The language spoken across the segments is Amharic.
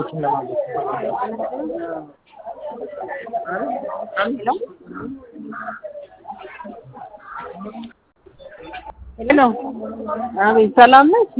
ሄሎ አቤት፣ ሰላም ነች?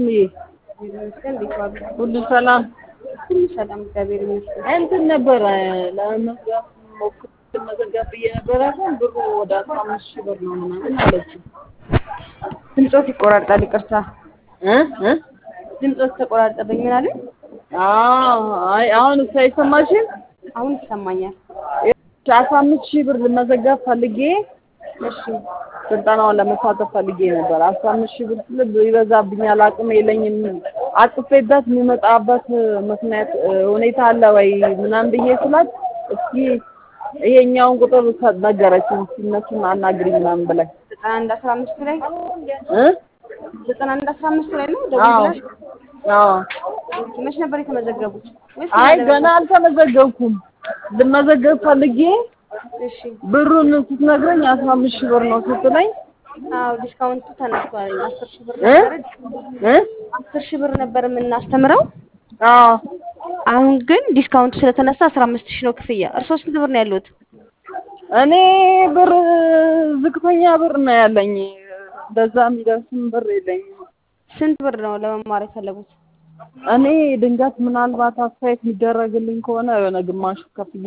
ሁሉ ሰላም ሰላም እግዚአብሔር ይመስገን። እንትን ነበረ ለመዝጋት ሞክር መዘጋት ብዬ ነበረ፣ ግን ብሩ ወደ አስራ አምስት ሺህ ብር ነው ምናምን አለችኝ። ድምፆት ይቆራርጣል፣ ይቅርታ እ እ ድምፆት ተቆራርጠብኝ። ምን አለኝ? አዎ፣ አይ አሁን እሱ አይሰማሽም? አሁን ይሰማኛል። አስራ አምስት ሺህ ብር ልመዘጋት ፈልጌ እሺ ስልጠናውን ለመሳተፍ ፈልጌ ነበር። አስራ አምስት ሺህ ብር ስል ይበዛብኛል፣ አቅም የለኝም፣ አጥፌበት የሚመጣበት ምክንያት ሁኔታ አለ ወይ ምናምን ብዬ ስላት እስኪ ይሄኛውን ቁጥር ነገረችኝ። እነሱን አናግሪኝ ምናምን ብላኝ ዘጠና አንድ አስራ አምስት ላይ እ ዘጠና አንድ አስራ አምስት ላይ ነው አዎ ደውለሽ አዎ። መች ነበር የተመዘገቡት? ወይስ አይ ገና ገና አልተመዘገብኩም። ልመዘገብ ፈልጌ እሺ ብሩን ስትነግረኝ አስራ አምስት ሺህ ብር ነው ስትለኝ አዎ ዲስካውንቱ ተነስቷል። አስር ሺህ ብር እ ነበረ እ አስር ሺህ ብር ነበር የምናስተምረው። አዎ አሁን ግን ዲስካውንቱ ስለተነሳ አስራ አምስት ሺህ ነው ክፍያ። እርስዎ ስንት ብር ነው ያሉት? እኔ ብር ዝቅተኛ ብር ነው ያለኝ። በዛ የሚደርስም ብር የለኝም። ስንት ብር ነው ለመማር የፈለጉት? እኔ ድንገት ምናልባት አስተያየት የሚደረግልኝ ከሆነ የሆነ ግማሹ ከፍዬ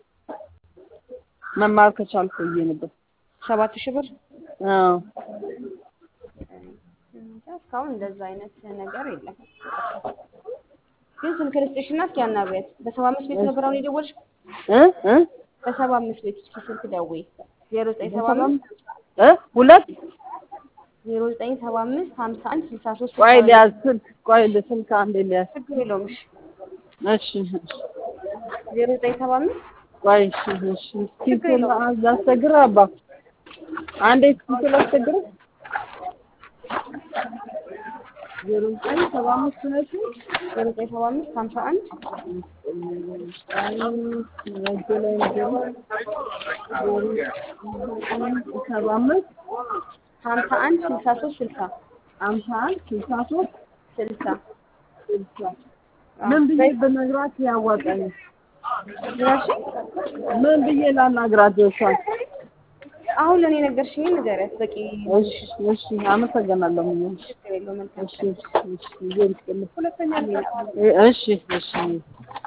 መማር ከቻልኩ ብዬ ነበር። ሰባት ሺህ ብር አዎ እንጃ እስካሁን እንደዛ አይነት ነገር የለም። ግን ስልክ ልስጥሽና እስኪ አናግሪያት። በሰባ አምስት ቤት ነበር አሁን የደወልሽ? እ እ በሰባ አምስት ቤት እስኪ ስልክ ደውይ። ዜሮ ዘጠኝ ሰባ አምስት እ ሁለት ዜሮ ዘጠኝ ሰባ አምስት ሀምሳ አንድ ስልሳ ሶስት ቆይ ሊያዝ ስልክ ቆይ ስልክ አንዴ ሊያዝ ችግር የለውም። እሺ እሺ ዜሮ ዘጠኝ ሰባ አምስት ቆይ እሺ እሺ እስኪ ላስቸግርህ አባ አንዴ እስኪ ላስቸግርህ ዜሮ ዘጠኝ ሰባ አምስት ነሽ ዜሮ ዘጠኝ ሰባ አምስት ሀምሳ አንድ ሰባ አምስት ሀምሳ አንድ ስልሳ ሶስት ስልሳ አምሳ አንድ ስልሳ ሶስት ስልሳ ስልሳ ምን ብዬ ብነግራት ያዋጣኛል? እራሺ ምን ብዬ ላናግራት እሷን? አሁን ለእኔ ነገርሽኝ ንገሪያት። በቂ እሺ እሺ አመሰግናለሁ። ምን ችግር የለውም። መልካም እሺ እሺ እሺ ሁለተኛ እሺ እሺ